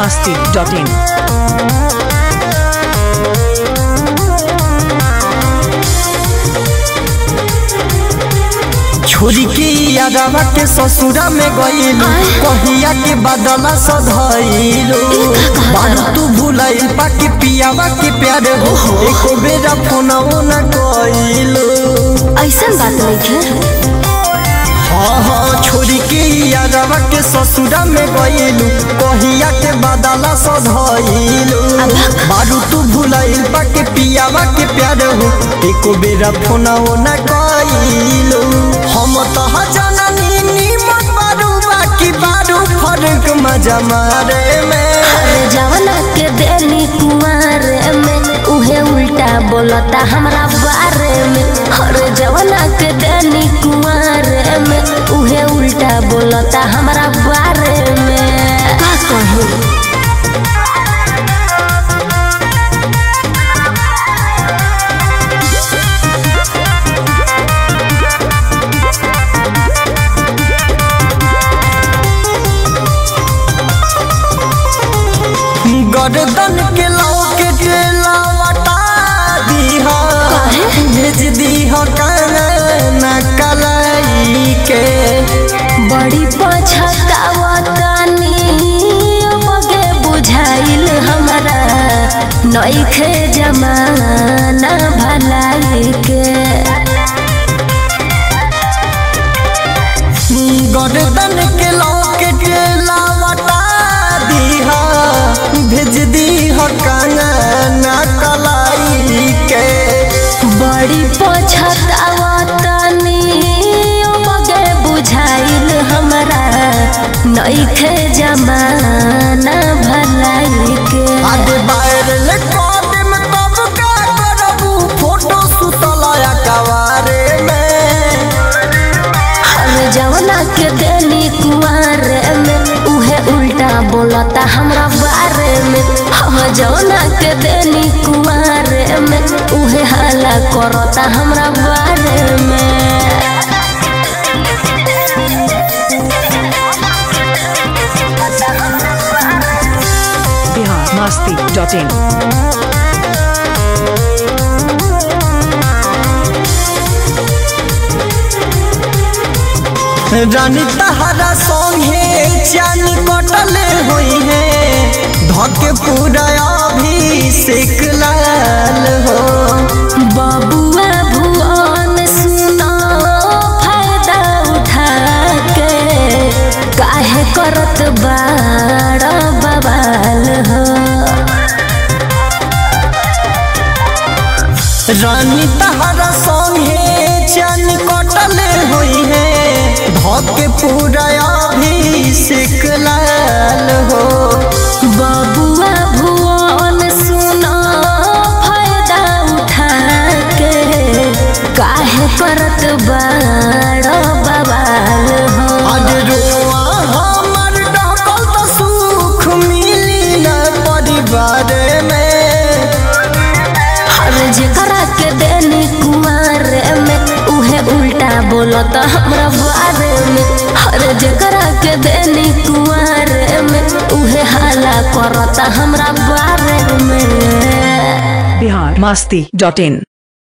masti.in. छोरी के यादवा के ससुरा में गईलू कहिया के बदला सधैलू बारू तू भुलाइल पाके पियावा के प्यार हो एको बेरा फोनवो न कइलू ऐसन बात नइखे हाँ हाँ छोरी के यादवा के ससुरा में गईलू कहिया के बदला सधैलू बारू तू भुलाइल पाके पियावा के प्यार हो एको बेरा फोनवो न कइलू हम तो जननी नीमत बारू बाकी बारू फर्क मजा मारे में अरे जवना के देनी कुंवर में उहे उल्टा बोलता हमरा बारे में अरे जवना के देनी कुंवर में उहे उल्टा बोलता हमरा बारे में का कहूँ गर्दन के लौके लावटा दीहा भेज दीहा काना कलाई के बड़ी पछतावतानी बगे बुझाइल हमरा नइखे जमाना भलाई के गर्दन के लौके लावटा दीहा भेज दीहा काना कलाई के बड़ी पछतावतानी बगे बुझाइल हमरा नइखे जमाना भलाई के आगे वायरल कॉल में तब का करबू फोटो सुतलाया कवारे में हम जवना के देनी कुंवर में उहे उल्टा बोलता हमरा बारे में हम जवना के देनी कुंवर में उहे हाला करता हमरा बारे में Bihar masti.in. रानी तहरा संगे चान कटले हुई है धके पूरा अभिषेक लाल हो बबुआ भुवन सुनो फायदा उठा के काहे करत बाड़ बवाल हो रानी तहरा संगे चान कटले हुई है धके पूरा अभिषेक लाल हो बबुआ भुवन सुनो फायदा उठा के काहे करत बाड़ बवाल हो आज रोआ हमर डकल तो सुख मिली न परिवार में हर जेकरा के देनी कुमार में उहे उल्टा बोलत हमरा बारे में हर जेकरा के देनी कुमार में उहे हाला करत हमरा बारे में Bihar masti.in.